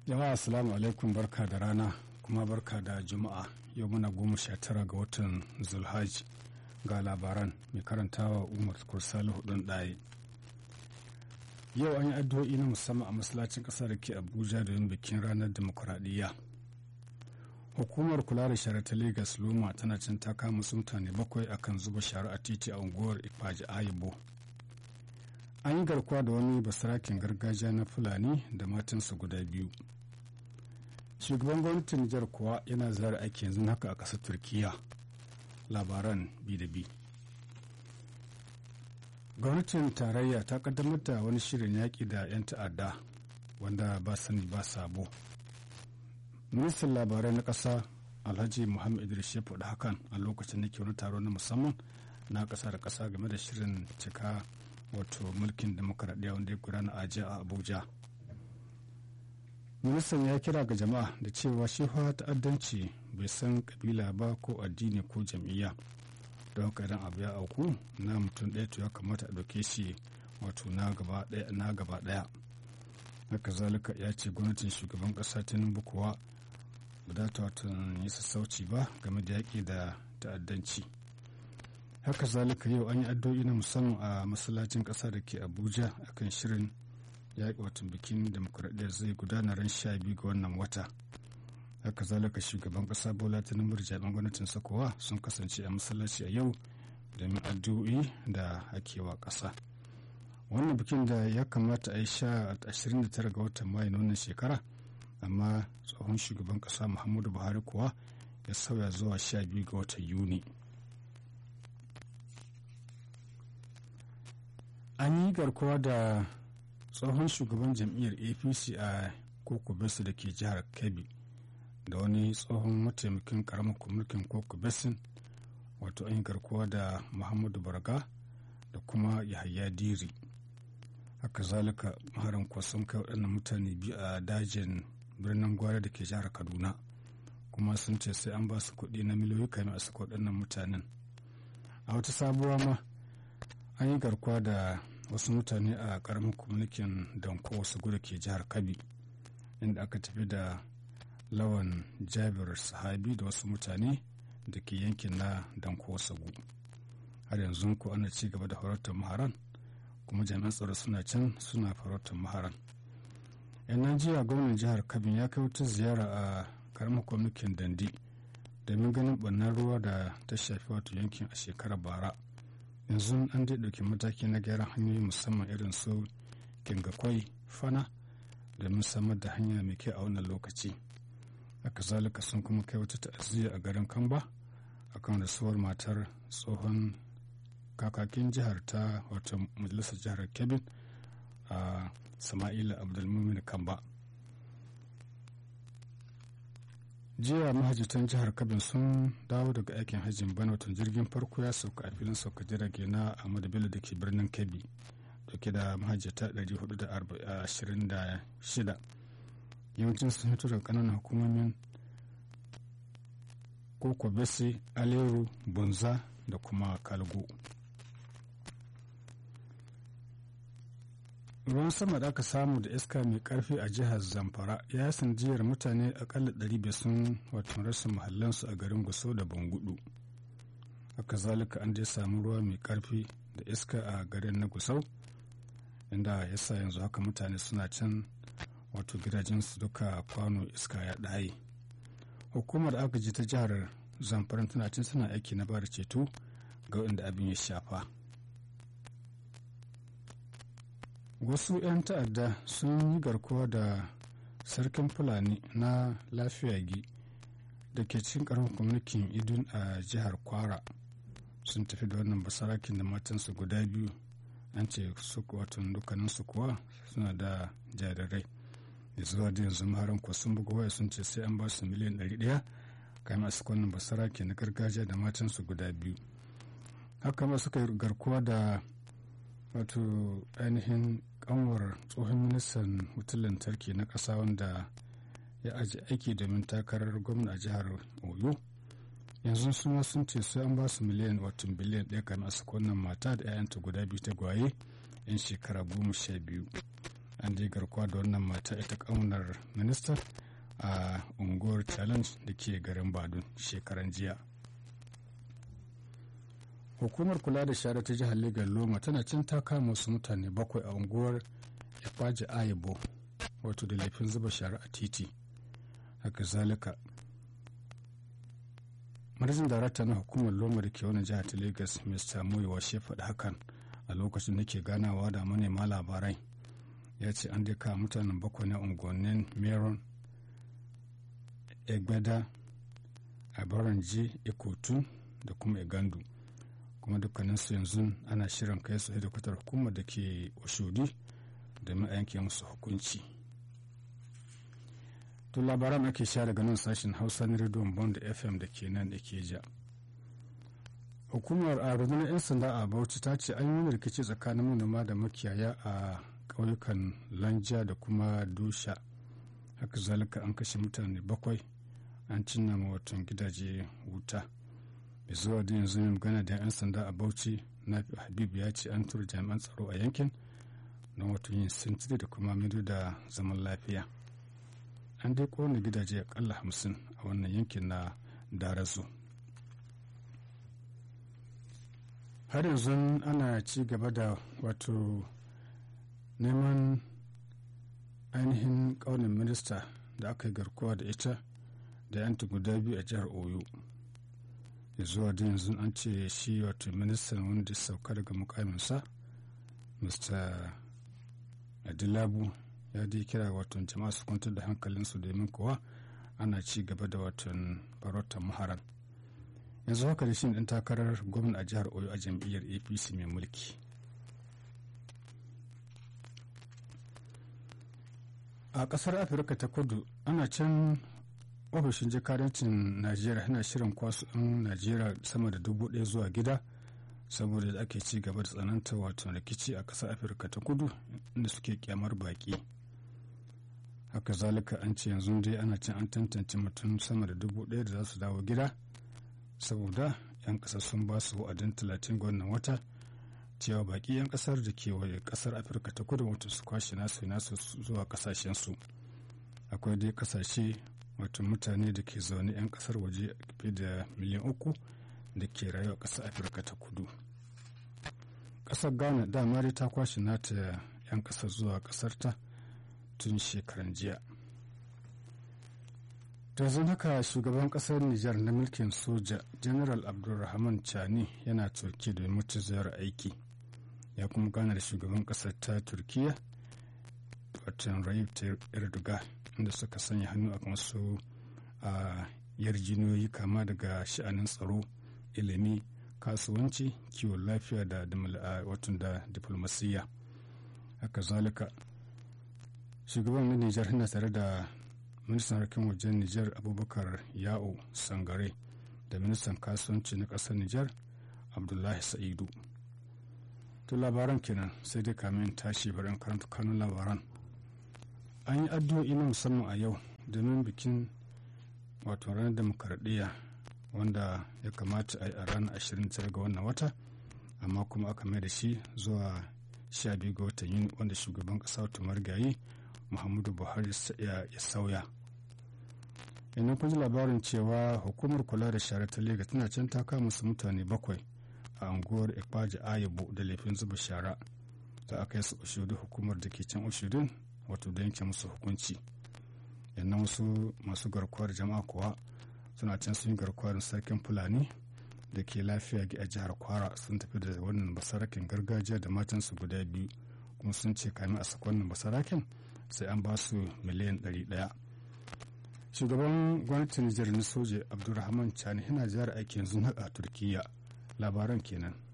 jama'a assalamu alaikum barka da rana kuma barka da juma'a yau muna goma sha tara ga watan zulhaj ga labaran mai karantawa umar kursali hudun ɗaya yau an yi addu'o'i na musamman a masallacin ƙasa da ke abuja domin bikin ranar demokuraɗiyya hukumar kula da shara ta lagos loma tana cin ta kama su mutane bakwai akan zuba shara a titi a unguwar ifaji ayibo an yi garkuwa da wani basarakin gargajiya na fulani da matansa guda biyu shugaban gwamnatin nijar kuwa yana zara aiki yanzu haka a ƙasar turkiya labaran bi da bi gwamnatin tarayya ta kaddamar da wani shirin yaƙi da 'yan ta'adda wanda ba sani ba sabo ministan labarai na ƙasa alhaji muhammad idris ya faɗi hakan a lokacin da ke wani taro na musamman na ƙasa da ƙasa game da shirin cika wato mulkin demokaradiyya wanda ya gudana a jiya a abuja ministan ya kira ga jama'a da cewa shi ta'addanci bai san kabila ba ko addini ko jam'iyya don haka idan abu ya auku na mutum ɗaya to ya kamata a ɗauke shi wato na gaba ɗaya haka zalika ya ce gwamnatin shugaban ƙasa tinubu kuwa ba za ta wato yi sassauci ba game da yaƙi da ta'addanci haka zalika yau an yi addu'o'i na musamman a masallacin ƙasa da ke abuja akan shirin yaƙi watan bikin demokuraɗiyya zai gudana ran sha biyu ga wannan wata haka zalika shugaban ƙasa bola tinubu da jami'an gwamnatin sakowa sun kasance a masallaci a yau domin addu'o'i da ake wa ƙasa wannan bikin da ya kamata a yi sha 29 ga watan mayu na wannan shekara amma tsohon shugaban ƙasa muhammadu buhari kuwa ya sauya zuwa 12 ga watan yuni an yi garkuwa da tsohon shugaban jam'iyyar apc a koko besu da ke jihar kebbi da wani tsohon mataimakin karamar mulkin koko besin wato an yi garkuwa da muhammadu barga da kuma yahaya diri haka zalika maharan sun kai waɗannan mutane biyu a dajin birnin gwari da ke jihar kaduna kuma sun ce sai an ba su kuɗi na miliyoyi kamin a saka waɗannan mutanen a wata sabuwa ma an yi garkuwa da wasu mutane a karamin kwamitin danko wasu gudu ke jihar kabi inda aka tafi da lawan jabir sahabi da wasu mutane da ke yankin na danko wasu har yanzu ko ana ci gaba da farautar maharan kuma jami'an tsaro suna can suna farautar maharan yan najeriya gwamnan jihar kabin ya kai wata ziyara a karamin kwamitin dandi domin ganin ɓannan ruwa da ta shafi wato yankin a shekarar bara yanzu an dai ɗauki mataki na gyaran hanyoyi musamman irin su kingakwai fana domin samar da hanya mai kyau a wannan lokaci haka zalika sun kuma kai wata ta'aziyya a garin kamba akan rasuwar matar tsohon kakakin jihar ta wata majalisar jihar kebbi a sama'ila abdulmumin kamba jiya mahajjatan jihar kabin sun dawo daga aikin hajjin bana watan jirgin farko ya sauka a filin sauka jirage na ahmadu bello da ke birnin kebbi dauke da mahajjata 426 yawancin sun fito daga kananan hukumomin koko bese aleru bunza da kuma kalgo ruwan sama da aka samu da iska mai karfi a jihar zamfara ya sanjiyar mutane akalla 500 sun wato rasa mahallansu a garin gusau da bangudu haka zalika an dai samu ruwa mai karfi da iska a garin na gusau inda ya sa yanzu haka mutane suna can wato gidajensu duka kwano iska ya ɗaye hukumar agaji ta jihar zamfara tana cin suna aiki na bada ceto ga wanda abin ya shafa wasu 'yan ta'adda sun yi garkuwa da sarkin fulani na lafiyagi da ke cikin karamin kwamitin idun a jihar kwara sun tafi da wannan basarakin da matansu guda biyu an ce su watan dukkaninsu kuwa suna da jarirai da zuwa da yanzu maharan kuwa sun buga waya sun ce sai an ba su miliyan 100 kayan a wannan basaraki na gargajiya da matansu guda biyu haka ma suka yi garkuwa da wato ainihin kanwar tsohon ministan wutar lantarki na ƙasa wanda ya aji aiki domin takarar gwamna a jihar oyo yanzu suna sun ce sai an ba su miliyan wato biliyan ɗaya kamar su wannan mata da 'ya'yanta guda biyu ta gwaye yan shekara goma sha biyu an je garkuwa da wannan mata ita ƙaunar minista a unguwar challenge da ke garin badun shekaran jiya hukumar kula da shara ta jihar legas loma tana cin ta kama wasu mutane bakwai a unguwar ifaji ayabo wato da laifin zuba shara a titi haka zalika manajin darakta na hukumar loma da ke wani jihar ta lagos mr muyiwa shi faɗi hakan a lokacin da ke ganawa da manema labarai ya ce an dai kawo mutanen bakwai na unguwannin meron egbeda abaranji ikotu da kuma igandu kuma dukkaninsu yanzu ana shirin kai su hedikwatar hukumar da ke oshodi domin a yanke musu hukunci to labaran ake sha daga nan sashen hausa na rediyon bond fm da ke nan da ke ja hukumar a rundunar 'yan sanda a bauchi ta ce an yi wani rikici tsakanin manoma da makiyaya a ƙauyukan lanja da kuma dusha haka zalika an kashe mutane bakwai an cinna ma watan gidaje wuta da zuwa da yanzu mai magana da 'yan sanda a bauchi na habib ya ce an tura jami'an tsaro a yankin don wato yin sintiri da kuma mido da zaman lafiya an dai kowane gidaje akalla hamsin a wannan yankin na darazu har yanzu ana ci gaba da wato neman ainihin ƙaunin minista da aka yi garkuwa da ita da yanta guda biyu a jihar oyo zuwa da yanzu an ce shi wato ministan wanda ya sauka daga mukaminsa mr adilabu ya dai kira wato jama'a su kwantar da hankalinsu domin kuwa ana ci gaba da watan farautar maharan yanzu haka da shi ɗan takarar gwamna a jihar oyo a jam'iyyar apc mai mulki a ƙasar afirka ta kudu ana can ofishin jakadancin najeriya yana shirin kwasu 'yan najeriya sama da dubu ɗaya zuwa gida saboda da ake ci gaba da tsananta wato rikici a ƙasar afirka ta kudu inda suke kyamar baƙi haka zalika an ce yanzu dai ana cin an tantance mutum sama da dubu ɗaya da za su dawo gida saboda 'yan ƙasar sun ba su wa'adin talatin ga wannan wata cewa baƙi 'yan ƙasar da ke waje ƙasar afirka ta kudu wato su kwashe nasu nasu zuwa ƙasashensu akwai dai ƙasashe wato mutane da ke zaune 'yan ƙasar waje fiye da miliyan uku da ke rayuwa ƙasar afirka ta kudu ƙasar ghana dama dai ta kwashe nata 'yan ƙasar zuwa ƙasarta tun shekaran jiya da zan haka shugaban ƙasar nijar na mulkin soja general abdulrahman chani yana turki da mutu ziyar aiki ya kuma gana da shugaban ƙasar ta turkiya watan rayib erdogan inda suka sanya hannu a wasu a yarjiniyoyi kama daga sha'anin tsaro ilimi kasuwanci kiwon lafiya da watan da diplomasiyya haka zalika shugaban na nijar yana tare da ministan harkin wajen nijar abubakar ya'o sangare da ministan kasuwanci na ƙasar nijar abdullahi sa'idu to labaran kenan sai dai kamin tashi bari karanta kanun labaran an yi addu'o'i na musamman a yau domin bikin wato ranar demokaradiyya wanda ya kamata a yi a ranar 29 ga wannan wata amma kuma aka mai da shi zuwa 12 ga watan yuni wanda shugaban ƙasa wata marigayi muhammadu buhari ya sauya yanzu kun ji labarin cewa hukumar kula da shara ta lega tana can ta kama su mutane bakwai a unguwar ikpaji ayabo da laifin zuba shara za a kai su ushudu hukumar da ke can ushudun wato da yanke musu hukunci yannan wasu masu garkuwar jama'a kuwa suna can sun yi garkuwar sarkin fulani da ke lafiya a jihar kwara sun tafi da wannan basarakin gargajiya da matansu guda biyu kuma sun ce kamin a saka wannan basarakin sai an ba su miliyan ɗari ɗaya shugaban gwamnatin nijar na soja abdulrahman chani yana jihar aiki yanzu a turkiya labaran kenan